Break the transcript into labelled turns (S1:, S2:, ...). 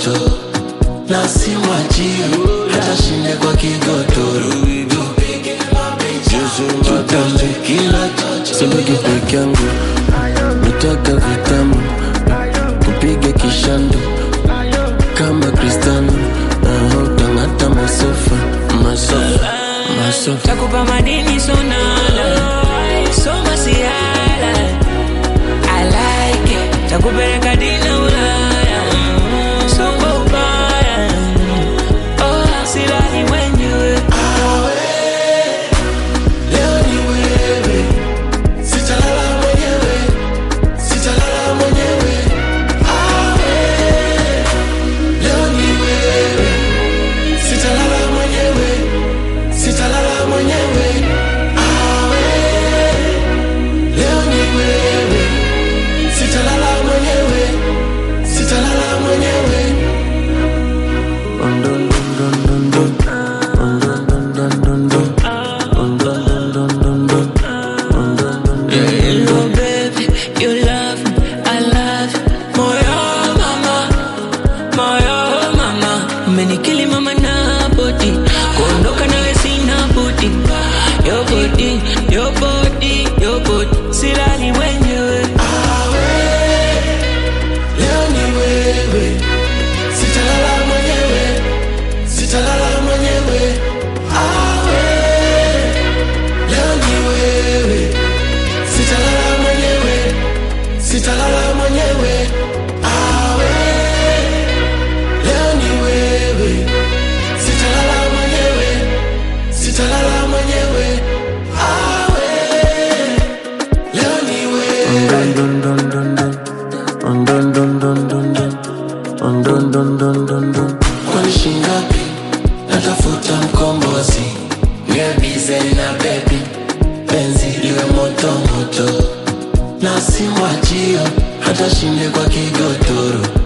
S1: moto na simwachio hata shinde kwa kigodoro tutambe kila chocho
S2: Sibaki peke yangu nataka vitamu kupiga kishando kama Cristiano na utangata masofa masofa masofa
S3: takupa madini sonala soma sihala I like it takupeleka dina ulaya soma ubaya oh, silali mwenyewe
S1: leo ni wewe sitalala mwenyewe sitalala mwenyewe awe leo ni wewe sitalala mwenyewe sitalala mwenyewe awe leo ni wewe sitalala mwenyewe sitalala mwenyewe
S3: Oh baby, you love me, I love you. Moyo mama, moyo mama, umenikili mama na body, kuondoka nawe sina budi. Your body, your body, your body, silali mwenyewe.
S1: leo ni wewe sitalala mwenyewe sitalala mwenyewe awe leo ni wewe sitalala mwenyewe sitalala mwenyewe awe leo ni wewe sitalala mwenyewe sitalala mwenyewe awe leo ni wewe kwani shingapi natafuta mkombozi niwe bize na bebi penzi liwe moto moto na simwachio hata shinde kwa kigodoro